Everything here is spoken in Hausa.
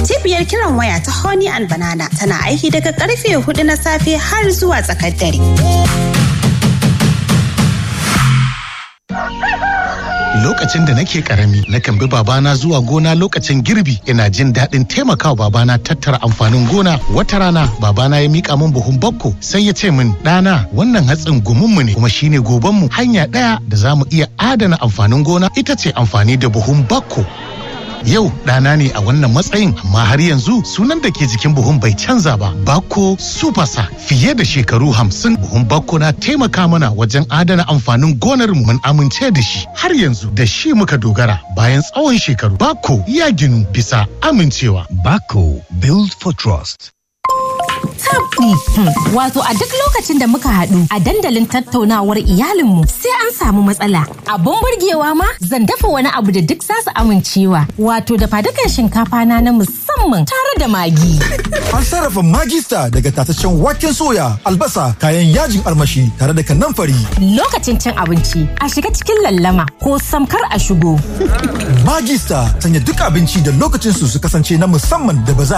Cibiyar kiran waya ta Honey and Banana tana aiki daga karfe hudu na safe har zuwa tsakar dare. Lokacin da nake karami, nakan bi babana zuwa gona lokacin girbi, ina jin daɗin taimakawa babana tattara amfanin gona. Wata rana, babana ya mika min buhun bakko, sai ya ce min, ɗana, wannan hatsin gumunmu ne, kuma shine gobanmu. Hanya ɗaya da za mu iya adana amfanin gona ita ce amfani da buhun bakko. Yau ɗana ne a wannan matsayin amma har yanzu sunan da ke jikin buhun bai canza ba. Bako Supasa fiye da shekaru hamsin buhun Bako na taimaka mana wajen adana amfanin gonar mu mun amince da shi. Har yanzu da shi muka dogara bayan tsawon shekaru. Bako ya ginu bisa amincewa. Bako Build for Trust. tabdi. Wato a duk lokacin da muka haɗu a dandalin tattaunawar iyalinmu sai an samu matsala. Abun burgewa ma zan dafa wani abu da duk zasu amincewa. Wato da fadukan shinkafa na na musamman tare da magi. An sarrafa magista daga tataccen waken soya, albasa, kayan yajin armashi tare da kanamfari. Lokacin cin abinci a shiga cikin lallama ko samkar a shigo. Magista sanya duk abinci da lokacin su su kasance na musamman da ba za